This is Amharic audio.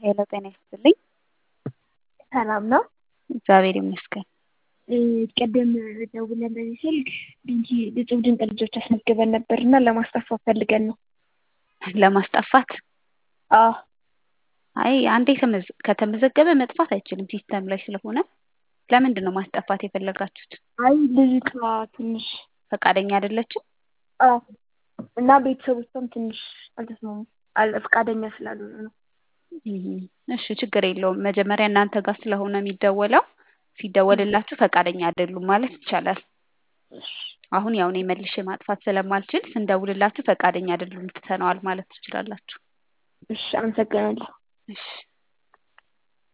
ሄሎ ጤና ይስጥልኝ። ሰላም ነው? እግዚአብሔር ይመስገን። ቅድም ደውለን በዚህ ስልክ ድንቂ እጹብ ድንቅ ልጆች አስመዝግበን ነበር እና ለማስጠፋት ፈልገን ነው። ለማስጠፋት አዎ አይ አንዴ ተመዝ- ከተመዘገበ መጥፋት አይችልም ሲስተም ላይ ስለሆነ ለምንድን ነው ማስጠፋት የፈለጋችሁት? አይ ልጅቷ ትንሽ ፈቃደኛ አይደለችም? አዎ እና ቤተሰቦቿም ትንሽ አልተስማሙም አል- ፈቃደኛ ስላልሆኑ ነው። እም፣ እሺ ችግር የለውም። መጀመሪያ እናንተ ጋር ስለሆነ የሚደወለው ሲደወልላችሁ ፈቃደኛ አይደሉም ማለት ይቻላል። እሺ አሁን ያው እኔ መልሼ ማጥፋት ስለማልችል ስንደውልላችሁ ፈቃደኛ አይደሉም ትተነዋል ማለት ትችላላችሁ። እሺ አመሰግናለሁ። እሺ